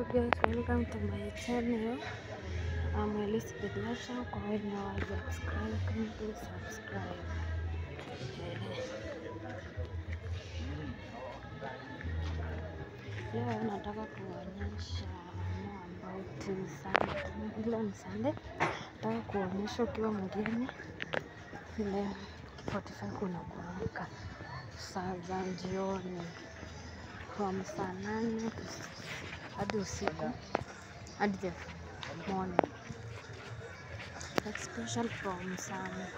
guys, welcome to my channel. I'm Elizabeth Lasha. Kwa wenye wa subscribe, kindly subscribe. Eh. Leo nataka kuonyesha more about Sunday. Leo ni Sunday. Nataka kuonyesha ukiwa mgeni ile 45 unakuamka saa za jioni from saa nane hadi usiku hadi the morning especially from some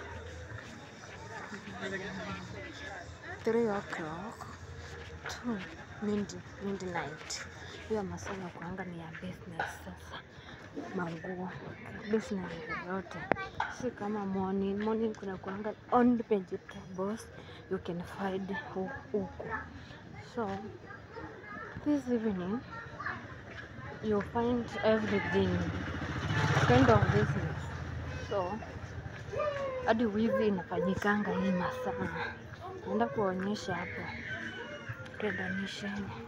3 o'clock to mid midnight. Hiyo masaa ya kuanga ni ya business sasa, manguo business yoyote, si kama morning. Morning kuna kuanga only vegetables you can find hu- huku, so this evening you find everything kind of business so hadi wizi inafanyikanga hii masaa. Naenda kuonyesha hapo, tuendanisheni,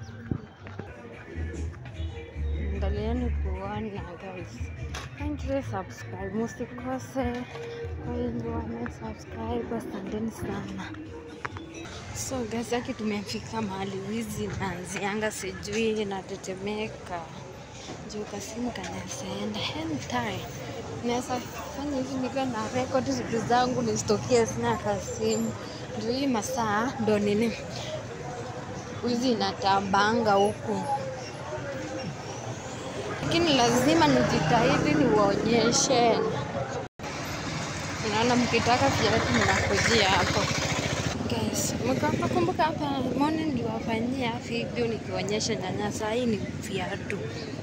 angalieni kuona guys, kindly subscribe, musikose. Kwa wenye wame subscribe, asanteni sana. So guys, aki tumefika mahali wizi naanzianga, sijui natetemeka juu kasimu kanaezaenda anytime. Naweza fanya hivi nikiwa na record vitu zangu nisitokie, sina kasimu. Ndio hii masaa ndo nini wizi inatambanga huku, lakini lazima nijitahidi niwaonyeshe. Naona mkitaka viatu mnakujia hapo guys. Mkapa kumbuka hapa morning niliwafanyia video nikionyesha nyanya, saa hii ni viatu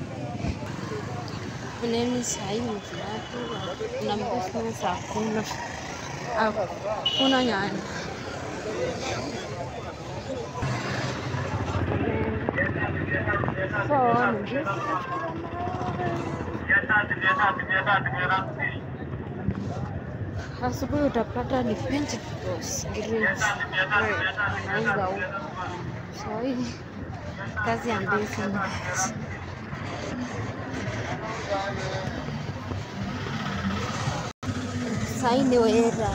nini, saa hii ni viatu na business hakuna, hakuna nyanya. So ni business Asubuhi utapata ni vegetables greens wanauza huko. So hii kazi ya business. Sahii ni wera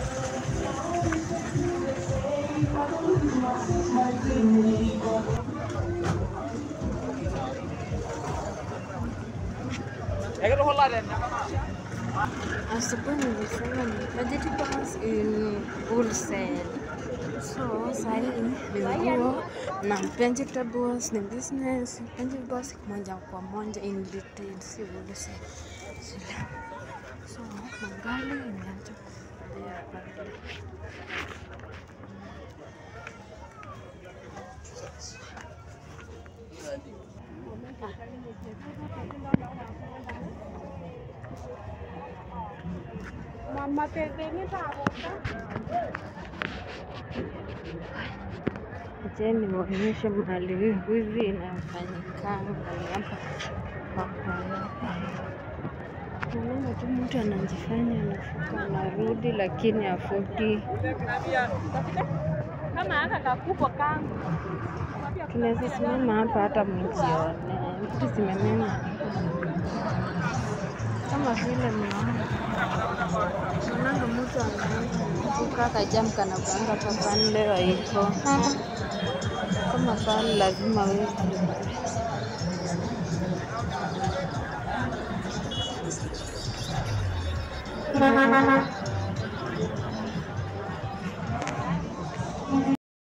asubuhi nilisema ni vegetables in wholesale. So sahii ni nguo na vegetables ni business, vegetables moja kwa moja in retail, si wholesale. Sila. So magari imeanza kutembea pale. Je, niwaonyeshe mahali wizi inafanyikanga mahali hapa hapa hapa. Naona tu mtu anajifanya anafuka anarudi, lakini afuki. kama aka kakubwa kangu Tunaweza simama hapa hata mjione vitu zimemema kama vile mnaona, naonanga mtu anafuka kajam kanapanga tapani leo iko kama pale, lazima wezi